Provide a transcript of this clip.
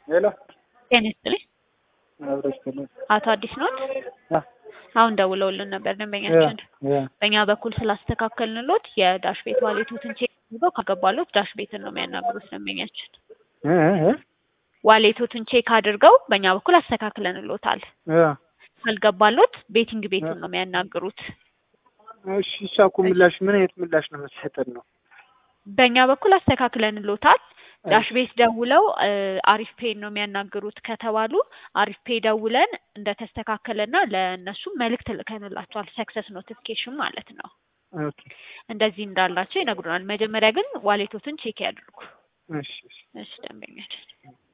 ሄሎ ጤና ይስጥልኝ። አብሮ ይስጥልኝ። አቶ አዲስ ኖት? አ አሁን ደውለውልን ነበር ደንበኛችን። ያ በእኛ በኩል ስላስተካከልንሎት የዳሽ ቤት ዋሌቶትን ቼክ አድርገው ካገባሎት ዳሽ ቤትን ነው የሚያናግሩት ደንበኛችን። እ እ ዋሌቶትን ቼክ አድርገው በእኛ በኩል አስተካክለንሎታል። ያ ካልገባሎት ቤቲንግ ቤቱን ነው የሚያናግሩት። እሺ እሷ እኮ ምላሽ ምን አይነት ምላሽ ነው የምትሰጠን ነው? በእኛ በኩል አስተካክለንሎታል። ዳሽ ቤት ደውለው እ አሪፍ ፔን ነው የሚያናግሩት ከተባሉ አሪፍ ፔ ደውለን እንደተስተካከለና ለእነሱ መልእክት ልከንላቸዋል። ሰክሰስ ኖቲፊኬሽን ማለት ነው። ኦኬ እንደዚህ እንዳላቸው ይነግሩናል። መጀመሪያ ግን ዋሌቶትን ቼክ ያድርጉ። እሺ እሺ እሺ ደንበኛችን